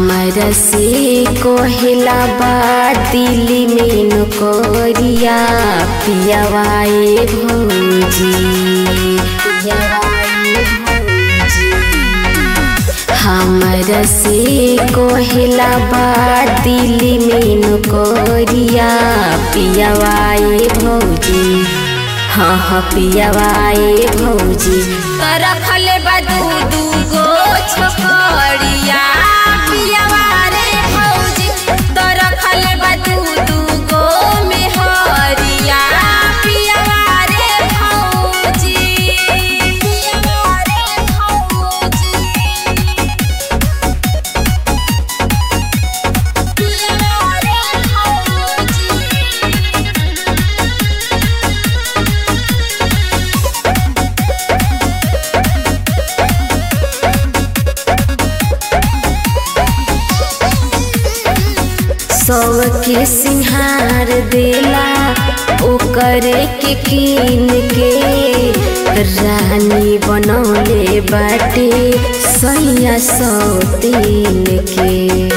हमरा से कोहिला बा दिल्ली में नौकरिया पियावाए भौजी पियावाए भौजी हमरा से कोहिला बा दिल्ली में नौकरिया पियावाए भौजी हाँ हाँ पियावाए भौजी तो रखले बा दू दू गो छोकरिया पियावा रे भौजी तो रखले बा दू दू गो मेहरिया पियावा रे भौजी पियावा रे भौजी पियावा रे भौजी सबके सिंहार देला ओकरे के कीन के रानी बनौले बाटे सैया सौ तीन के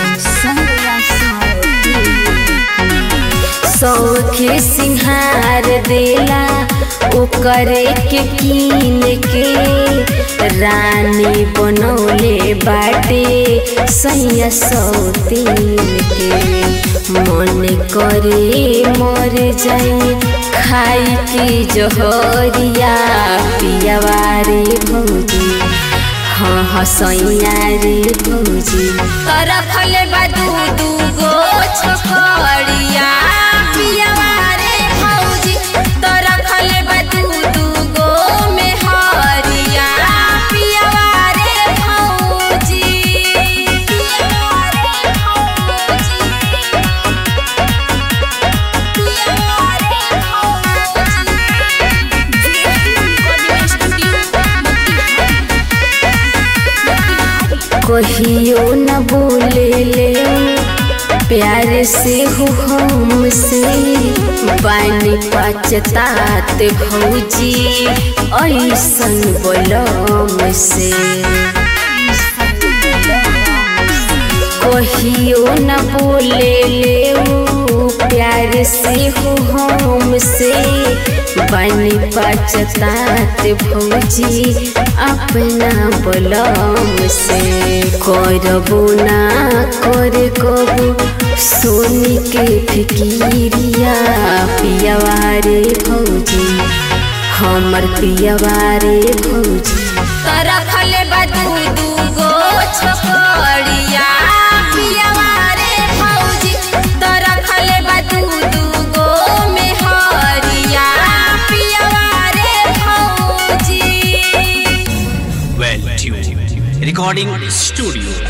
सौखे सिंहार देला ओकरे के कीन के रानी बनौले बाटे सैया सौ तीन के मन करे मर जाई खाई के जहरिया पियावा रे भौजी हाँ हाँ सैया रे भौजी तो रखले बा दू दू गो छोकरिया पियावा रे भौजी तो रखले बा दू दू गो मेहरिया पियावा रे भौजी पियावा रे भौजी पियावा रे भौजी कहियो न बोले ले प्यार से हो हमसे बानी पचतात भौजी ऐसन बोलम से कहियो न बोले ले प्यार से हो हमसे बनी पचतात भौजी अपना बलम से करबो ना कर कबो सोनी के फिकिरिया पियावा रे भौजी हमर पियावा रे भौजी तो रखले बा दू दू गो छोकरिया पियावा रे भौजी तो रखले बा दू दू गो मेहरिया पियावा रे भौजी Well tuned. Recording studio.